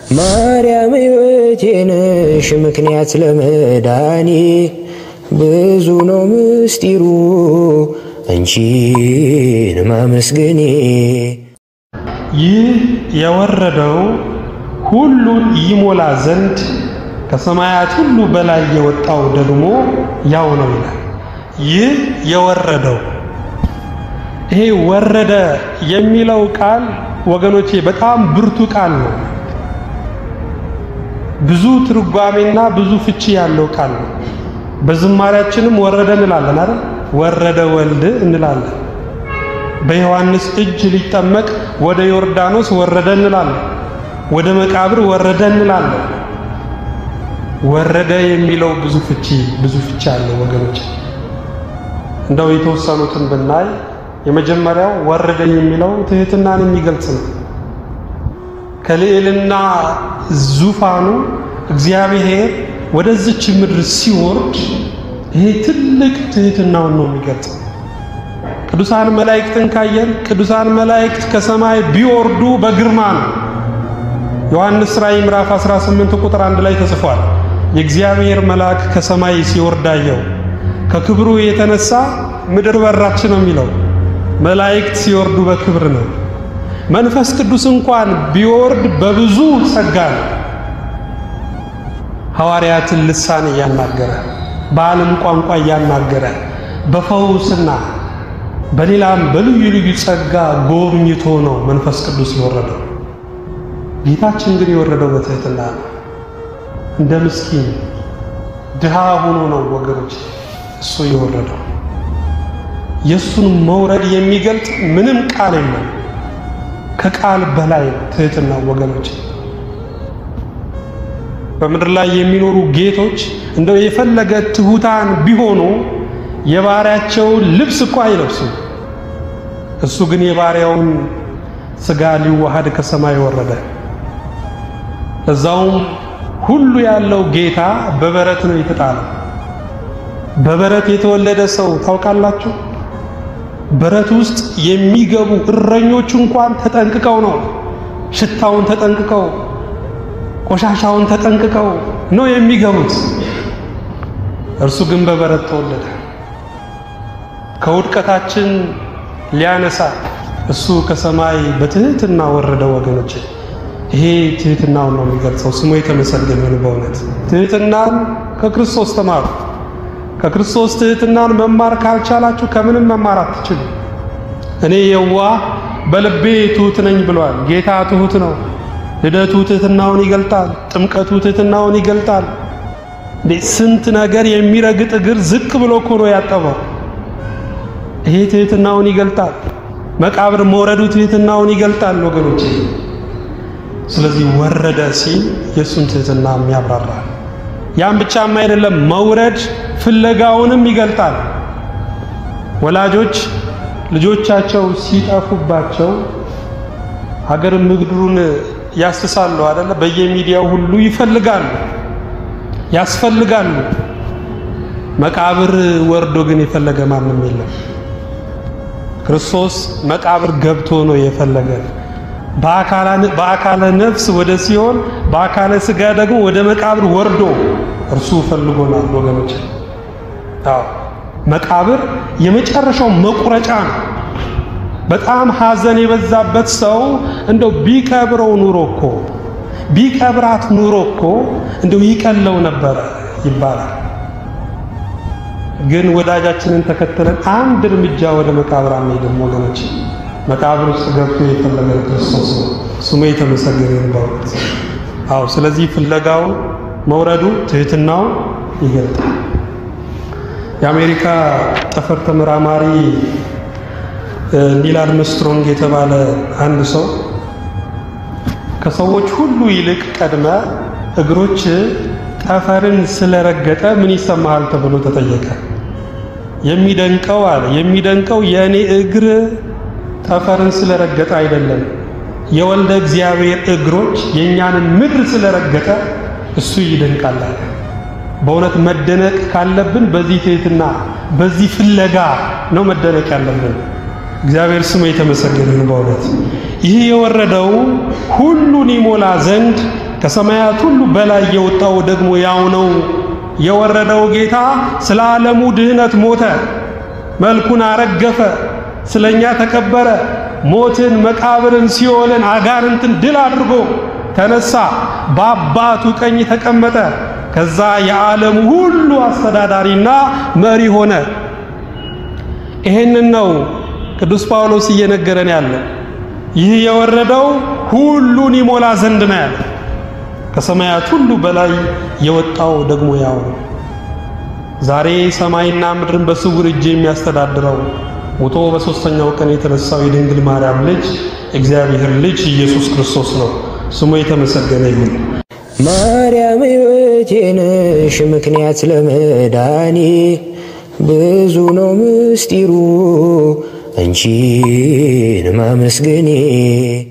ማርያም ሕይወቴ ነሽ ምክንያት ለመዳኔ ብዙ ነው ምስጢሩ አንቺን ማመስገኔ። ይህ የወረደው ሁሉን ይሞላ ዘንድ ከሰማያት ሁሉ በላይ የወጣው ደግሞ ያው ነው ይላል። ይህ የወረደው ይሄ ወረደ የሚለው ቃል ወገኖቼ በጣም ብርቱ ቃል ነው። ብዙ ትርጓሜና ብዙ ፍቺ ያለው ቃል ነው። በዝማሬያችንም ወረደ እንላለን አይደል? ወረደ ወልድ እንላለን። በዮሐንስ እጅ ሊጠመቅ ወደ ዮርዳኖስ ወረደ እንላለን። ወደ መቃብር ወረደ እንላለን። ወረደ የሚለው ብዙ ፍቺ ብዙ ፍቺ አለው ወገኖች። እንደው የተወሰኑትን ብናይ የመጀመሪያው ወረደ የሚለው ትህትናን የሚገልጽ ነው። ከልዕልና ዙፋኑ እግዚአብሔር ወደዚች ምድር ሲወርድ ይሄ ትልቅ ትህትናውን ነው የሚገልጽ። ቅዱሳን መላእክትን ካየን ቅዱሳን መላእክት ከሰማይ ቢወርዱ በግርማ ነው። ዮሐንስ ራእይ ምዕራፍ 18 ቁጥር አንድ ላይ ተጽፏል። የእግዚአብሔር መልአክ ከሰማይ ሲወርድ አየው፣ ከክብሩ የተነሳ ምድር በራች ነው የሚለው። መላእክት ሲወርዱ በክብር ነው። መንፈስ ቅዱስ እንኳን ቢወርድ በብዙ ጸጋ ነው። ሐዋርያትን ልሳን እያናገረ በዓለም ቋንቋ እያናገረ በፈውስና በሌላም በልዩ ልዩ ጸጋ ጎብኝቶ ነው መንፈስ ቅዱስ የወረደው። ጌታችን ግን የወረደው በትህትና ነው። እንደ ምስኪን ድሃ ሆኖ ነው ወገኖች እሱ የወረደው። የእሱን መውረድ የሚገልጥ ምንም ቃል የለም። ከቃል በላይ ትህትና ወገኖች። በምድር ላይ የሚኖሩ ጌቶች እንደው የፈለገ ትሑታን ቢሆኑ የባሪያቸውን ልብስ እኮ አይለብሱም። እሱ ግን የባሪያውን ሥጋ ሊዋሃድ ከሰማይ ወረደ። እዛውም ሁሉ ያለው ጌታ በበረት ነው የተጣለው። በበረት የተወለደ ሰው ታውቃላችሁ? በረት ውስጥ የሚገቡ እረኞች እንኳን ተጠንቅቀው ነው ሽታውን ተጠንቅቀው ቆሻሻውን ተጠንቅቀው ነው የሚገቡት። እርሱ ግን በበረት ተወለደ። ከውድቀታችን ሊያነሳ እሱ ከሰማይ በትህትና ወረደ። ወገኖች ይሄ ትህትናውን ነው የሚገልጸው። ስሙ የተመሰገነ ነው። በእውነት ትህትናን ከክርስቶስ ተማሩ። ከክርስቶስ ትህትናን መማር ካልቻላችሁ ከምንም መማር አትችሉ። እኔ የዋህ በልቤ ትሁት ነኝ ብሏል። ጌታ ትሁት ነው። ልደቱ ትህትናውን ይገልጣል። ጥምቀቱ ትህትናውን ይገልጣል። ስንት ነገር የሚረግጥ እግር ዝቅ ብሎ እኮ ነው ያጠበው። ይሄ ትህትናውን ይገልጣል። መቃብር መውረዱ ትህትናውን ይገልጣል ወገኖች። ስለዚህ ወረደ ሲል የእሱን ትህትና የሚያብራራል። ያም ብቻም አይደለም፣ መውረድ ፍለጋውንም ይገልጣል። ወላጆች ልጆቻቸው ሲጠፉባቸው ሀገር ምድሩን ያስሳሉ አይደለ? በየሚዲያው ሁሉ ይፈልጋሉ፣ ያስፈልጋሉ። መቃብር ወርዶ ግን የፈለገ ማንም የለም። ክርስቶስ መቃብር ገብቶ ነው የፈለገ። በአካለ ነፍስ ወደ ሲኦል በአካለ ሥጋ ደግሞ ወደ መቃብር ወርዶ እርሱ ፈልጎናል ወገኖች። አዎ መቃብር የመጨረሻው መቁረጫ ነው። በጣም ሐዘን የበዛበት ሰው እንደው ቢቀብረው ኑሮ እኮ ቢቀብራት ኑሮ እኮ እንደው ይቀለው ነበረ ይባላል። ግን ወዳጃችንን ተከትለን አንድ እርምጃ ወደ መቃብር አንሄድም ወገኖች። መቃብር ውስጥ ገብቶ የፈለገን ክርስቶስ ነው። ስሙ የተመሰገነ ይሁን። አዎ ስለዚህ ፍለጋው መውረዱ ትህትናው ይገልጣል። የአሜሪካ ጠፈር ተመራማሪ ኒል አርምስትሮንግ የተባለ አንድ ሰው ከሰዎች ሁሉ ይልቅ ቀድመ እግሮች ጠፈርን ስለረገጠ ምን ይሰማሃል ተብሎ ተጠየቀ። የሚደንቀው አለ የሚደንቀው የእኔ እግር ጠፈርን ስለረገጠ አይደለም፣ የወልደ እግዚአብሔር እግሮች የእኛንን ምድር ስለረገጠ እሱ ይደንቃል አለ። በእውነት መደነቅ ካለብን በዚህ ትህትና በዚህ ፍለጋ ነው መደነቅ ያለብን። እግዚአብሔር ስሙ የተመሰገነ ነው። በእውነት ይህ የወረደው ሁሉን ይሞላ ዘንድ ከሰማያት ሁሉ በላይ የወጣው ደግሞ ያው ነው። የወረደው ጌታ ስለ ዓለሙ ድህነት ሞተ፣ መልኩን አረገፈ፣ ስለኛ ተቀበረ፣ ሞትን፣ መቃብርን፣ ሲኦልን፣ አጋንንትን ድል አድርጎ ተነሳ፣ በአባቱ ቀኝ ተቀመጠ። ከዛ የዓለሙ ሁሉ አስተዳዳሪና መሪ ሆነ። ይሄንን ነው ቅዱስ ጳውሎስ እየነገረን ያለው። ይህ የወረደው ሁሉን ይሞላ ዘንድ ነው ያለ። ከሰማያት ሁሉ በላይ የወጣው ደግሞ ያው ነው። ዛሬ ሰማይና ምድርን በስውር እጅ የሚያስተዳድረው ሞቶ በሦስተኛው ቀን የተነሳው የድንግል ማርያም ልጅ እግዚአብሔር ልጅ ኢየሱስ ክርስቶስ ነው። ስሙ የተመሰገነ ይሁን። ማርያም ሕይወቴ ነሽ ምክንያት ለመዳኔ ብዙ ነው ምስጢሩ አንቺን ማመስገኔ